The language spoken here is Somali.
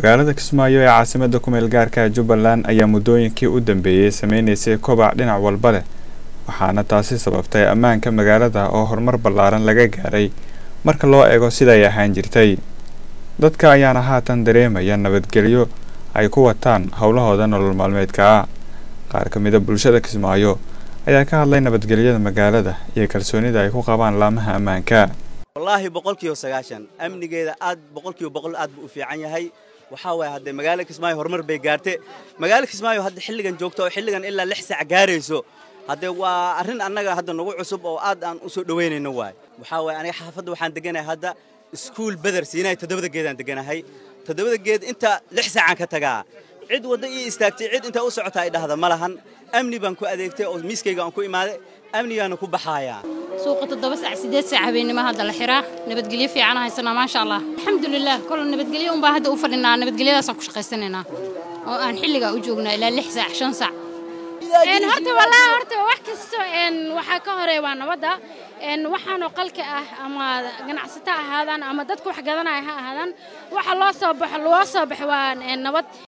magaalada kismaayo ee caasimada kumeel gaarka jubbaland ayaa muddooyinkii u dambeeyey sameynaysay kobac dhinac walba leh waxaana taasi sababtay ammaanka magaalada oo horumar ballaaran laga gaaray marka loo eego siday ahaan jirtay dadka ayaana haatan dareemaya nabadgelyo ay ku wataan howlahooda nolol maalmeedka ah qaar ka mida bulshada kismaayo ayaa ka hadlay nabadgelyada magaalada iyo kalsoonida ay ku qabaan laamaha ammaanka wallaahi boqolkiiba sagaashan amnigeeda aad boqolkiiba boqol aad buu u fiican yahay waxaa waaye haddee magaala kismaayo horumar bay gaartay magaala kismaayo hadda xilligan joogto oo xilligan ilaa lix saac gaarayso haddee waa arrin annaga hadda nagu cusub oo aad aan u soo dhoweynayno waay waxaa waaye aniga xaafadda waxaan deganahay hadda iskuul beder siinaay toddobada geedaan deganahay toddobada geed inta lix saacaan ka tagaa cid wadda ii istaagtay cid intaa u socota ay dhahda ma lahan amni baan ku adeegtay oo miiskayga aan ku imaaday amnigaana ku baxaayaa suuqa toddoba saac sideed saac habeenimo hadda la xiraa nabadgelyo fiican haysanaa maasha allah alxamdulilah kol nabadgelyo unbaa hadda u fadhinaa nabadgelyadaasaan ku shaqaysanaynaa oo aan xilligaa u joognaa ilaa lix saac shan saac horta walaa horta wax kasto waxaa ka horeeya waa nabadda waxaanoo qalka ah ama ganacsato ahaadaan ama dadka wax gadanaya ha ahaadaan waxa loo soo baxo loo soo baxo waa nabad